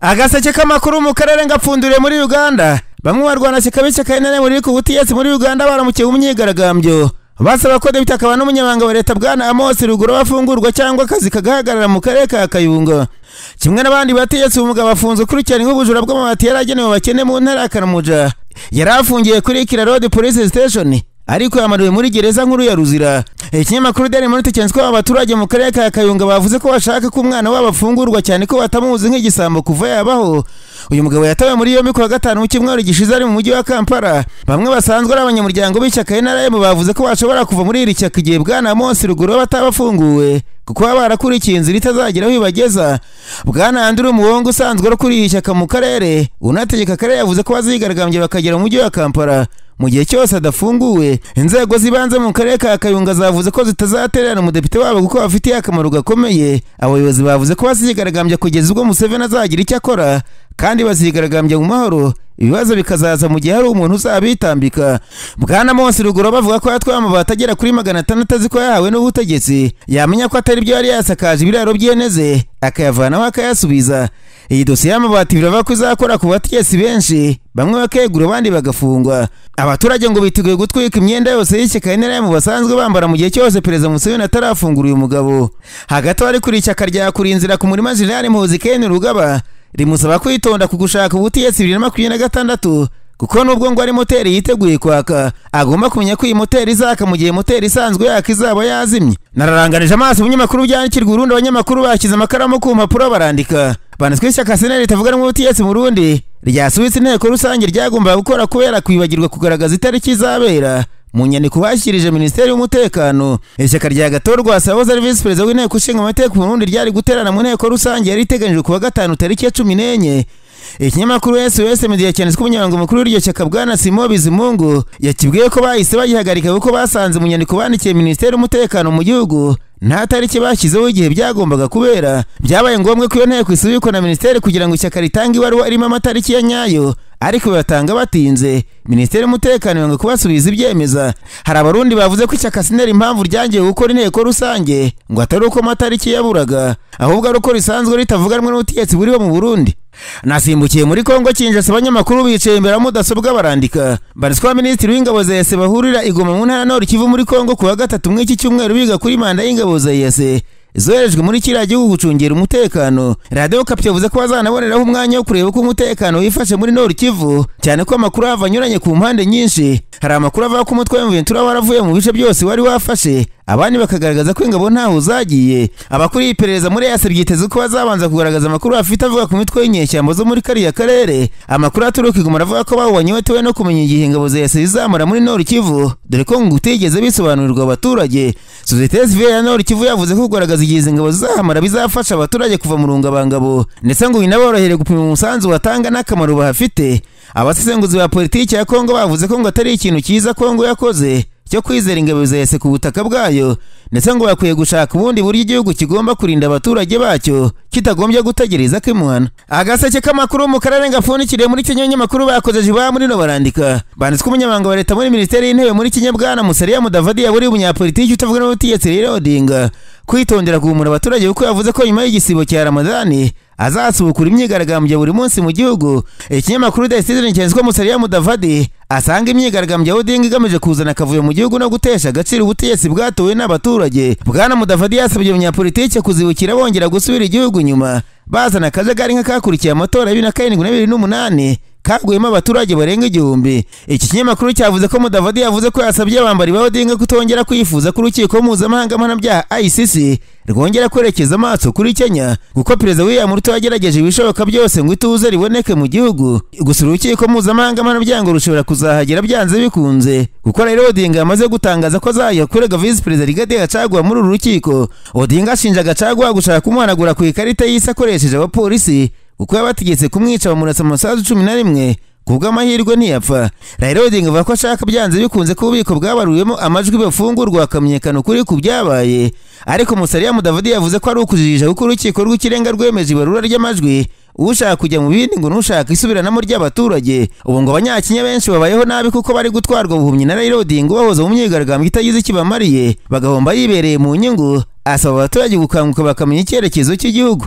agaseke k'amakuru mu karere ngapfunduriye muri uganda bamwe mu barwanashyaka b'ishyaka karinane muri ku butegetsi muri uganda baramukiye mu myigaragambyo basaba ko debite akaba n'umunyamabanga wa leta bwana amos ruguru afungurwa cyangwa akazi kagahagarara mu karere ka kayunga kimwe n'abandi bategetsi uyu mugabo afunze ukurikiranyweho ubujura bw'amabati yari agenewe abakene mu ntara ya karamuja yari afungiye kuri kira road police station ariko yamariwe muri gereza nkuru ya ruzira ikinyamakuru daily monitor cyanditse ko aba baturage mu karere ka kayunga bavuze ko bashaka ko umwana wabo afungurwa cyane ko batamuzi nk'igisambo kuva yabaho uyu mugabo yatawe muri yombi kuwa gatanu w'icyumweru gishize ari mu mujyi wa kampala bamwe basanzwe ari abanyamuryango b'ishyaka nrm bavuze ko bashobora kuva muri iri shyaka igihe bwana monsi ruguru batabafunguwe kuko baba barakurikiye inzira itazagera aho ibageza bwana andrew muwongo usanzwe ukuriye iri shyaka mu karere unategeka akarere yavuze ko bazigaragambye bakagera mu mujyi wa kampala mu gihe cyose adafunguwe inzego zibanze mu karere ka kayunga zavuze ko zitazatererana umudepite wabo kuko bafitiye akamaro gakomeye abayobozi bavuze ko bazigaragambya kugeza ubwo museveni azagira icyo akora kandi bazigaragambya mu mahoro ibibazo bikazaza mu gihe hari umuntu uzabitambika bwana monsi ruguru bavuga ko yatwaye amabati agera kuri magana atandatu azi ko yahawe n'ubutegetsi yamenya ko atari byo yari yasakaje ibiraro by'eneze akayavanaho akayasubiza iyi dosiye y'amabati birava ko izakora ku bategetsi benshi bamwe bakegura abandi bagafungwa abaturage ngo biteguye gutwika imyenda yose y'ishyaka mu basanzwe bambara mu gihe cyose perezida museveni atarafungura uyu mugabo hagati ari kuri ishyaka rya kurinzira ku murima jenerali muhozi keni rugaba rimusaba kwitonda ku gushaka ubutegetsi bibiri na makumyabiri na gatandatu kuko nubwo ngo ari moteri yiteguye kwaka agomba kumenya ko iyi moteri izaka mu gihe moteri isanzwe yaka izaba yazimye nararanganije amaso ibinyamakuru byandikirwa urundi abanyamakuru bashyize amakaramu ku mpapuro barandika banditsweho ishyaka seneri ritavuga rumwe ubutegetsi mu rundi ryasubitse inteko rusange ryagombaga gukora kubera kwibagirwa kugaragaza itariki izabera mu nyandiko bashyikirije minisiteri y'umutekano ishyaka rya gatorwa wasaboze ari visi perezida w'inteko ishinga amategeko mu rundi ryari guterana mu nteko rusange yari iteganyijwe kuwa gatanu tariki ya cumi n'enye ikinyamakuru sos media cyanditswe umunyamabanga mukuru w'iryo shyaka bwana simo bizimungu yakibwiye ko bahise bagihagarika kuko basanze mu nyandiko bandikiye minisiteri y'umutekano mu gihugu nta tariki bashyizeho igihe byagombaga kubera byabaye ngombwa ko iyo nteko isubikwa na minisiteri kugira ngo ishyaka ritange ibaruwa irimo amatariki ya nyayo ariko batanga batinze minisiteri y'umutekano yanga kubasubiza ibyemeza hari abarundi bavuze ko ishyaka sineri impamvu ryangiye gukora inteko rusange ngo atari uko amatariki yaburaga ahubwo ari uko risanzwe ritavuga rumwe n'ubutegetsi buriho mu burundi nasimbukiye muri kongo kinjasa abanyamakuru bicaye imbere ya mudasobwa barandika baritswa minisitiri w'ingabo za ese bahurira igoma mu ntara nord kivu muri kongo kuwa gatatu muri iki cyumweru biga kuri manda y'ingabo za ese zoherejwe muri kiriya gihugu gucungira umutekano radiyo kapi yavuze ko bazanaboneraho umwanya wo kureba uko umutekano wifashe muri nord kivu cyane ko amakuru ahava anyuranye ku mpande nyinshi hari amakuru avuga ko umutwe w'umuventura waravuye mu bice byose wari wafashe abandi bakagaragaza ko ingabo ntaho zagiye abakuriye iperereza muri yase ryiteze ko bazabanza kugaragaza amakuru bafite avuga ku mitwe y'inyeshyamba zo muri kariya karere amakuru aturuka iguma aravuga ko bawubonye batewe no kumenya igihe ingabo za yase zizamara muri nord kivu dore ko ngo utigeze bisobanurirwa abaturage sosiyete sivile ya nord kivu yavuze ko kugaragaza igihe izi ngabo zizahamara bizafasha abaturage kuva mu rungabangabo ndetse ngo binaborohere gupima umusanzu batanga n'akamaro bahafite abasesenguzi ba politiki ya kongo bavuze ko ngo atari ikintu cyiza kongo yakoze cyo kwizera ingabo zese ku butaka bwayo ndetse ngo bakwiye gushaka ubundi buryo igihugu kigomba kurinda abaturage bacyo kitagombye gutegereza ko imuhana agaseke k'amakuru mu karere gapfundikiriye muri kenya abanyamakuru bakoze jiba muri no barandika banditswe umunyamabanga wa leta muri minisiteri y'intebe muri kenya bwana musariya mudavadi yaburiye umunyapolitiki utavuga n'ubutegetsi rero odinga kwitondera guhumura abaturage kuko yavuze ko nyuma y'igisibo cya ramadani azasubukura imyigaragambyo buri munsi mu gihugu ikinyamakuru the citizen cyanditswe musariya mudavadi asanga imyigaragambyo ya odinga igamije kuzana akavuyo mu gihugu no gutesha agaciro ubutegetsi bwatowe n'abaturage bwana mudavadi yasabye abanyapolitiki kuzibukira bongera gusubira igihugu nyuma bazana akajagari nk'akakurikiye amatora ya bibiri na karindwi na bibiri n'umunani kaguyemo abaturage barenga igihumbi iki kinyamakuru cyavuze ko mudavadi yavuze ko yasabye abambari ba odinga kutongera kwifuza ko urukiko mpuzamahanga mpanabyaha icc rwongera kwerekeza amaso kuri kenya kuko perezida william ruto yagerageje ibishoboka byose ngo ituze riboneke mu gihugu gusa urukiko mpuzamahanga mpanabyango rushobora kuzahagera byanze bikunze kuko rero odinga yamaze gutangaza ko azajya kurega visi perezida rigade gacaguwa muri uru rukiko odinga ashinja gacaguwa gushaka kumuhanagura ku ikarita y'isi akoresheje abapolisi kuko yabategetse kumwica bamurasa amasasu cumi na rimwe kubw'amahirwe ntiyapfa raila odinga avuga ko ashaka byanze bikunze ko ububiko bwabaruwemo amajwi bafungurwa hakamenyekana ukuri ku byabaye ariko musariya mudavudi yavuze ko ari ukujijisha kuko urukiko rw'ikirenga rwemeje ibarura ry'amajwi ushaka kujya mu bindi ngo n'ushaka isubiranamo ry'abaturage ubu ngo abanyakenya benshi babayeho nabi kuko bari gutwarwa buhumyi na raila odinga ubahoza mu myigaragambyo itagize ikibamariye bagahomba yibereye mu nyungu asaba abaturage gukanguka bakamenya icyerekezo cy'igihugu